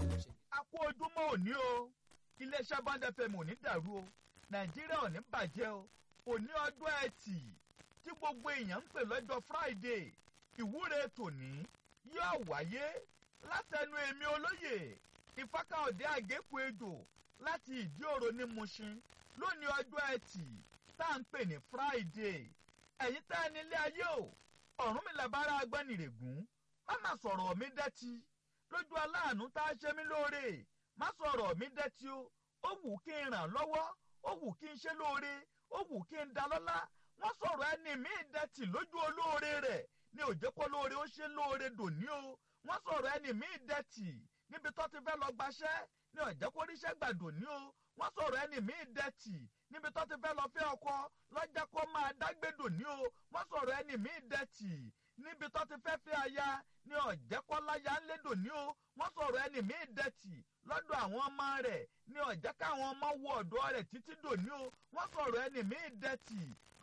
a kú ojúmọ́ òní o iléeṣẹ́ bond fm ò ní dàrú o nàìjíríà ò ní bàjẹ́ o òní ọjọ́ ẹtì tí gbogbo èèyàn ń pè lọ́jọ́ friday ìwúre tòní yóò wáyé látẹnu èmi olóyè ìfákàọ̀dé àgékù ejò láti ìdí òro ní mushin lónìí ọjọ́ ẹtì tá à ń pè ní friday ẹ̀yin tá ẹ nílé ayé o ọ̀run mi làbára agbẹ́nìrègún má má sọ̀rọ̀ mi dẹ́tí lójú aláàánú tá a ṣe mí lóore má sọ̀rọ̀ mi dẹ́tí o ó wù kí n ràn lọ́wọ́ ó wù kí n ṣe lóore ó wù kí n da lọ́lá wọ́n sọ̀rọ̀ ẹni mi dẹ́tì lójú olóore rẹ̀ ní òjẹ́kọ́ lóore ó ṣe lóore dòní o wọ́n sọ̀rọ̀ ẹni mi dẹ́tì níbi tó ti fẹ́ lọ gbaṣẹ́ ní ọ̀jẹ́kọ́ ríṣẹ́ gbà dòní o wọ́n sọ̀rọ̀ ẹni mi dẹ́tì níbi tó ti fẹ́ lọ fẹ́ ọkọ lọ́jà kó máa dágbé dòní o wọ́n sọ̀rọ̀ ẹni mi dẹ́tì níbi tó ti fẹ́ fẹ́ aya ní ọ̀jẹ́kọ́láyà ń lédò ní o wọ́n sọ̀rọ̀ ẹni míì dẹ̀tì lọ́dọ̀ àwọn ọmọ rẹ̀ ní ọ̀jẹ́ káwọn ọmọ wọ ọ̀dọ́ rẹ̀ títí dò ní o wọ́n sọ̀rọ̀ ẹni míì dẹ̀tì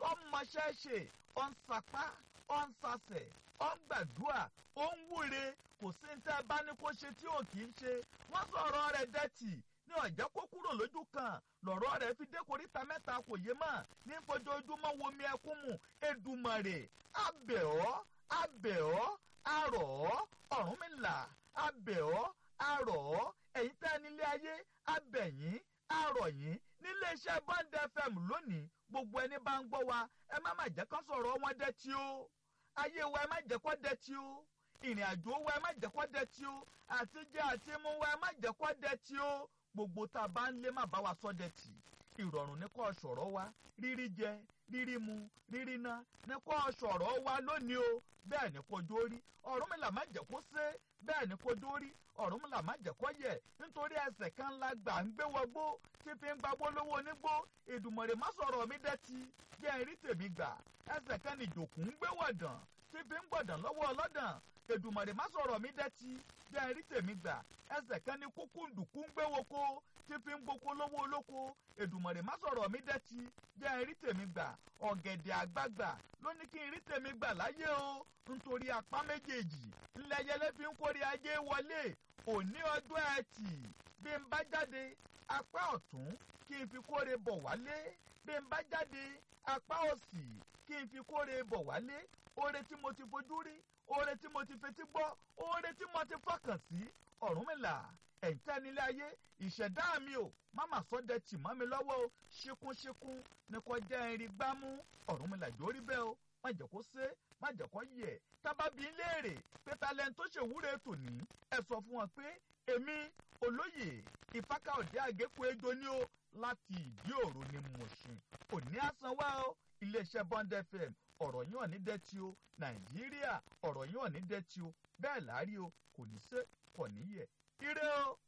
ọmọṣẹ́ṣe ọ̀nsàpá ọ̀nsàsẹ̀ ọ̀ngbàdúà òǹwúre kò sí ní tẹ́ bá ní kó ṣe tí ò kì í ṣe wọ́n sọ̀rọ̀ rẹ̀ dẹ̀tì ní ọ̀jẹ́ kó kúrò lójú kan lọ̀rọ̀ rẹ̀ fi dé koríta mẹ́ta kò yé mọ́ ní fojoojúmọ́ womi ẹkún mu Èdùmàrè abẹ̀ ọ́ abẹ̀ ọ́ arọ̀ ọ́ Ọ̀rúnmìlà abẹ̀ ọ́ arọ̀ ọ́ ẹ̀yin tẹ́ nílé ayé abẹ̀yìn arọ̀ yín nílé iṣẹ́ Bond FM lónìí gbogbo ẹni bá ń gbọ́ wa ẹ má má jẹ́ kó sọ̀rọ̀ wọn dẹ́tí o ayé wa ẹ má jẹ́ kó dẹ́tí o ìrìn àjò wa ẹ má jẹ́ kó dẹ́tí o àtijọ́ àti mú wa ẹ má jẹ́ kó dẹ́tí o gbogbo tá a bá ń lé má bá wa sọ dẹ́tí ìrọ̀rùn ní kó sọ̀rọ̀ wa rírí jẹ rírí mu rírí ná ní kó sọ̀rọ̀ wa lónìí o bẹ́ẹ̀ ni kò dórí Ọ̀rúnmìlà má jẹ́ kó sé bẹ́ẹ̀ ni kò dórí Ọ̀rúnmìlà má jẹ́ kó yẹ̀ nítorí ẹsẹ̀ kan la gbà ń gbé wọgbó tí fi ń gbagbó lówó onígbó Èdùmàrè má sọ̀rọ̀ mi dẹ́tí jẹ́ ẹ̀rí tèmi gbà ẹsẹ̀ kan ni ìjòkù ń gbé wọ̀dàn tí fi ń gbọ̀dàn lọ́wọ́ ọlọ́dàn Èdùmàrè má sọ̀rọ̀ mi dẹ́tí jẹ́ ẹ̀rí tèmi gbà ẹsẹ̀ kan ni kúkú ndùkú ń gbé woko tí fi ń gboko lówó olóko Èdùmàrè má sọ̀rọ̀ mi dẹ́tí jẹ́ ẹ̀rí tèmi gbà ọ̀gẹ̀dẹ̀ àgbagbà ló ní kí n rí tèmi gbà láyé o nítorí apá méjèèjì ńlẹ́yẹlé fi ń kórè ajé wọlé òní ọjọ́ ẹtì bí n bá jáde apá ọ̀tún kí n fi kórè bọ̀ wálé bí n bá jáde apá òsì kí n fi kórè bọ̀ wálé oore tí mo ti fojú rí oore tí mo ti fetí gbọ́ oore tí mo ti fọkàn sí Ọ̀rúnmìlà ẹ̀ǹtẹ́ nílé ayé ìṣẹ̀dá mi ò máma sọ́dẹ̀ tì mọ́ mi lọ́wọ́ o ṣíkúnṣíkún ní kò jẹ́ irin gbámú Ọ̀rúnmìlà jórí bẹ́ẹ̀ o má jẹ́ kó sé má jẹ́ kó yẹ̀ tábàbí léèrè pé talent tó ṣèwúre tòní ẹ sọ fún wọn pé èmi olóyè ìfákàọ̀dé àgékù ejò ní o láti ìdí òru ni mo ṣe òní àsan wá o iléeṣẹ́ Bond FM ọ̀rọ̀ yín ò ní dẹ́tí o Nàìjíríà ọ̀rọ̀ yín ò ní dẹ́tí o bẹ́ẹ̀ láàrí o kò ní sé kò ní yẹ̀ ire o.